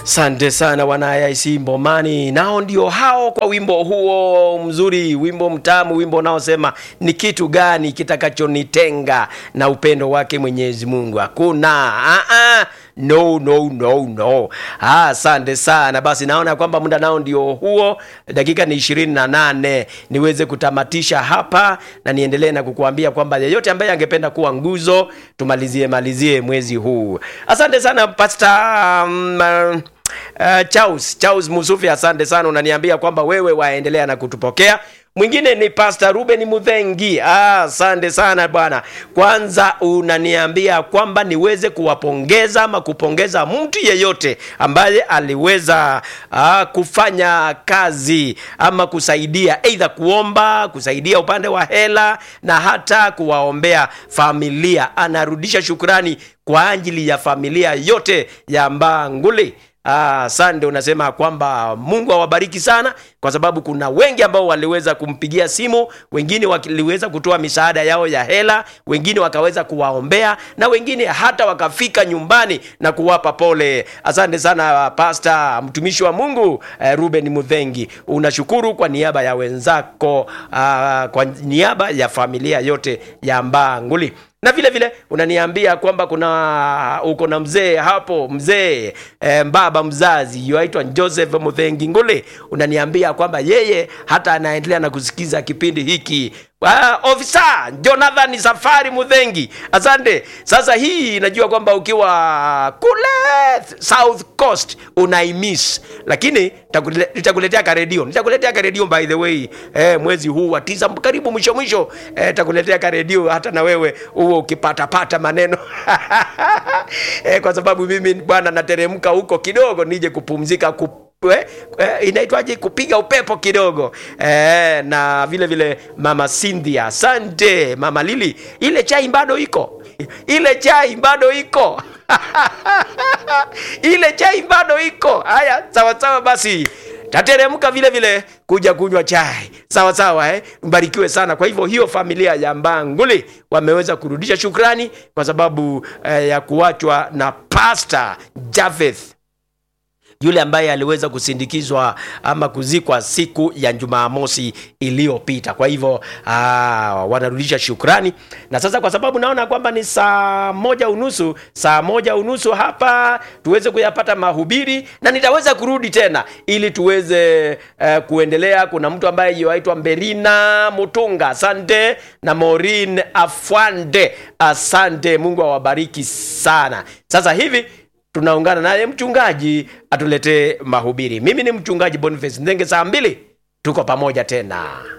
Sante sana wanayaisi Mbomani, nao ndio hao kwa wimbo huo mzuri, wimbo mtamu, wimbo unaosema ni kitu gani kitakachonitenga na upendo wake Mwenyezi Mungu? Hakuna. Ah, ah. No, no, no, no. Ah, asante sana. Basi naona kwamba muda nao ndio huo, dakika ni ishirini na nane niweze kutamatisha hapa na niendelee na kukuambia kwamba yeyote ambaye angependa kuwa nguzo, tumalizie malizie mwezi huu. Asante sana Pastor um, uh, Uh, Charles Charles Musufi, asante sana, unaniambia kwamba wewe waendelea na kutupokea. Mwingine ni Pastor Ruben Mudhengi. Ah, asante sana bwana. Kwanza unaniambia kwamba niweze kuwapongeza ama kupongeza mtu yeyote ambaye aliweza ah, kufanya kazi ama kusaidia aidha kuomba, kusaidia upande wa hela na hata kuwaombea familia. Anarudisha shukrani kwa ajili ya familia yote ya Mbanguli. Ah, Sande unasema kwamba Mungu awabariki sana kwa sababu kuna wengi ambao waliweza kumpigia simu, wengine waliweza kutoa misaada yao ya hela, wengine wakaweza kuwaombea na wengine hata wakafika nyumbani na kuwapa pole. Asante sana Pastor, mtumishi wa Mungu eh, Ruben Mudhengi, unashukuru kwa niaba ya wenzako, ah, kwa niaba ya familia yote ya Mbanguli na vile vile unaniambia kwamba kuna uko na mzee hapo mzee e, baba mzazi yuaitwa Joseph Muthengi Ngule, unaniambia kwamba yeye hata anaendelea na kusikiza kipindi hiki. Uh, ofisa Jonathan Safari Muthengi, asante. Sasa hii najua kwamba ukiwa kule South Coast unaimiss, lakini nitakuletea ka redio, nitakuletea ka redio by the way eh, mwezi huu wa tisa karibu mwisho mwisho, eh, nitakuletea ka redio hata na wewe huo ukipatapata maneno eh, kwa sababu mimi bwana nateremka huko kidogo nije kupumzika kup Eh, eh, inaitwaje kupiga upepo kidogo eh, na vile vile mama Cynthia, asante mama Lili, ile chai bado iko, ile chai bado iko ile chai bado iko. Haya, sawa sawa, basi tateremka vile vile kuja kunywa chai sawa sawa, eh? Mbarikiwe sana. Kwa hivyo hiyo familia ya Mbanguli wameweza kurudisha shukrani kwa sababu eh, ya kuachwa na Pastor Javeth yule ambaye aliweza kusindikizwa ama kuzikwa siku ya Jumamosi iliyopita. Kwa hivyo wanarudisha shukrani, na sasa kwa sababu naona kwamba ni saa moja unusu, saa moja unusu hapa tuweze kuyapata mahubiri na nitaweza kurudi tena ili tuweze uh, kuendelea. Kuna mtu ambaye yuaitwa Mberina Mutunga, asante na Maureen Afwande, asante. Mungu awabariki sana. Sasa hivi tunaungana naye mchungaji atuletee mahubiri. Mimi ni mchungaji Boniface Ndenge, saa mbili tuko pamoja tena.